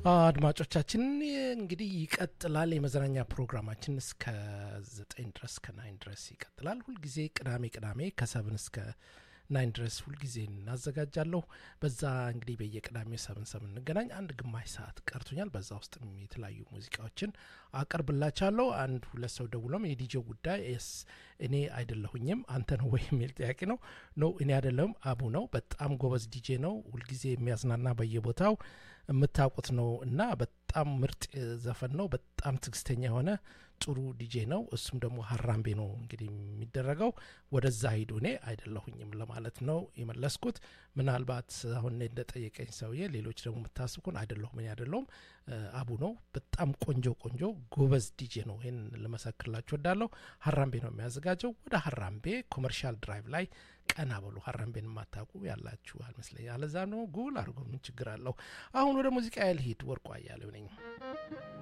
አድማጮቻችን እንግዲህ ይቀጥላል። የመዝናኛ ፕሮግራማችን እስከ ዘጠኝ ድረስ ከናይን ድረስ ይቀጥላል። ሁልጊዜ ቅዳሜ ቅዳሜ ከሰብን እስከ ናይን ድረስ ሁልጊዜ እናዘጋጃለሁ። በዛ እንግዲህ በየቅዳሜው ሰብን ሰብን እንገናኝ። አንድ ግማሽ ሰዓት ቀርቶኛል። በዛ ውስጥ የተለያዩ ሙዚቃዎችን አቀርብላቻለሁ። አንድ ሁለት ሰው ደውሎም የዲጄ ጉዳይ ስ እኔ አይደለሁኝም አንተ ነው ወይ የሚል ጥያቄ ነው። ኖ እኔ አይደለሁም፣ አቡ ነው። በጣም ጎበዝ ዲጄ ነው። ሁልጊዜ የሚያዝናና በየቦታው የምታውቁት ነው እና በጣም ምርጥ ዘፈን ነው። በጣም ትዕግስተኛ የሆነ ጥሩ ዲጄ ነው። እሱም ደግሞ ሀራምቤ ነው እንግዲህ የሚደረገው ወደዛ ሂዱ። እኔ አይደለሁኝም ለማለት ነው የመለስኩት። ምናልባት አሁን እንደጠየቀኝ ሰውዬ ሌሎች ደግሞ የምታስብኩን አይደለሁም፣ እኔ አይደለሁም፣ አቡ ነው። በጣም ቆንጆ ቆንጆ ጎበዝ ዲጄ ነው። ይህን ልመሰክርላችሁ ወዳለሁ። ሀራምቤ ነው የሚያዘጋጀው። ወደ ሀራምቤ ኮመርሻል ድራይቭ ላይ ቀና በሉ። ሀራምቤን የማታውቁ ያላችሁ አልመስለኝ። አለዛ ነው ጉል አድርጎ ምን ችግር አለው? አሁን ወደ ሙዚቃ ያልሂድ። ወርቁ አያሌው ነኝ።